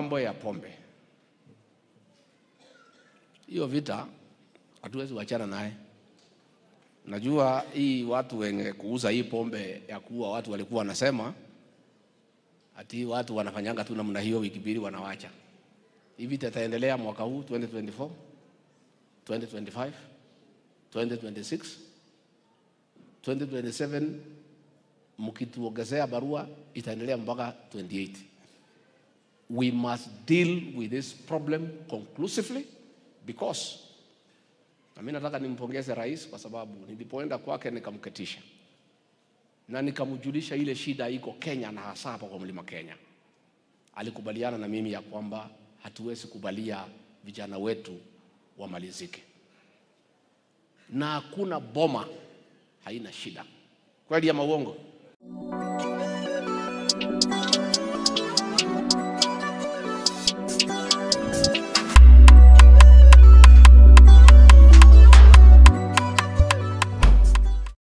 mambo ya pombe, hiyo vita hatuwezi wachana naye. Najua hii watu wenye kuuza hii pombe ya kuua watu walikuwa wanasema ati watu wanafanyanga tu namna hiyo, wiki mbili wanawacha. Hii vita itaendelea mwaka huu 2024, 2025, 2026, 2027 mkituongezea barua itaendelea mpaka 28. We must deal with this problem conclusively because na mimi nataka nimpongeze rais kwa sababu nilipoenda kwake nikamketisha na nikamjulisha ile shida iko Kenya na hasa hapa kwa mlima Kenya. Alikubaliana na mimi ya kwamba hatuwezi kubalia vijana wetu wamalizike, na hakuna boma haina shida. Kweli ama uongo?